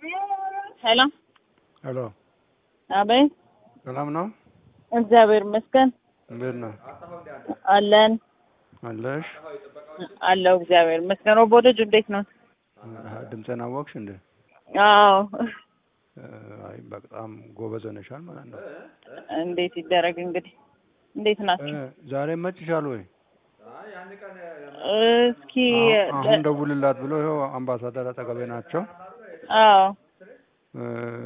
ሄሎ ሄሎ፣ አቤት። ሰላም ነው? እግዚአብሔር ይመስገን እንዴት ነው አለን አለሽ? አለው። እግዚአብሔር ይመስገን። ወቦደጁ እንዴት ነው? ድምፅህን አወቅሽ እንዴ? አዎ። አይ በጣም ጎበዝ ሆነሻል ማለት ነው። እንዴት ይደረግ እንግዲህ። እንዴት ናቸው? እ ዛሬ መጭሻል ወይ? እስኪ አሁን አሁን ደውልላት ብሎ ይኸው አምባሳደር አጠገቤ ናቸው። አዎ እ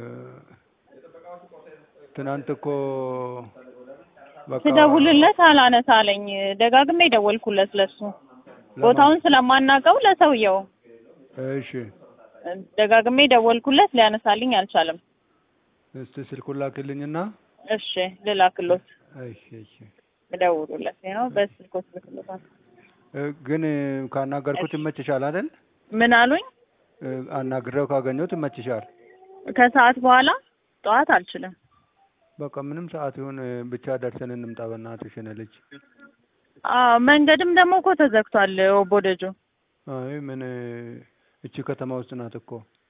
ትናንት እኮ በቃ ስደውልለት አላነሳ አለኝ። ደጋግሜ ደወልኩለት ለሱ ቦታውን ስለማናውቀው ለሰውየው እሺ፣ ደጋግሜ ደወልኩለት ሊያነሳልኝ አልቻለም። እስቲ ስልኩን ላክልኝና እሺ ልላክሎት እሺ፣ እሺ። እደውሉለት ነው በስልኮት ልክሎታል። እ ግን ካናገርኩት ይመችሻል አይደል? ምን አሉኝ? እ አናግሬው ካገኘሁት ይመችሻል? ከሰዓት በኋላ ጠዋት አልችልም። በቃ ምንም ሰዓት ይሁን ብቻ ደርሰን እንምጣ። በእናትሽ የኔ ልጅ። አዎ መንገድም ደግሞ እኮ ተዘግቷል። ወቦደጁ አይ ምን እቺ ከተማ ውስጥ ናት እኮ።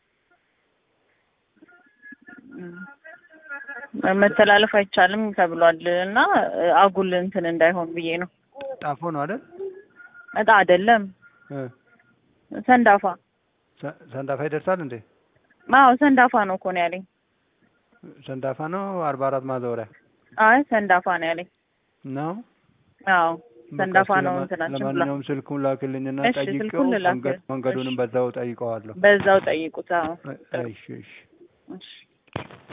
መተላለፍ አይቻልም ተብሏል እና አጉል እንትን እንዳይሆን ብዬ ነው። ጣፎ ነው አይደል? እጣ አይደለም እ ሰንዳፋ። ሰ- ሰንዳፋ ይደርሳል እንዴ? አዎ ሰንዳፋ ነው እኮ ነው ያለኝ። ሰንዳፋ ነው አርባ አራት ማዞሪያ አይ ሰንዳፋ ነው ያለኝ። ነው። አዎ ሰንዳፋ በቃ እስኪ ነው ለማ- እንትናችን ብሏል። ለማንኛውም ስልኩን ላክልኝና እሺ፣ ጠይቄው ስልኩን ልላክ። መንገድ መንገዱንም እሺ። በዛው ጠይቀዋለሁ። በዛው ጠይቁት። አዎ እሺ እሺ እሺ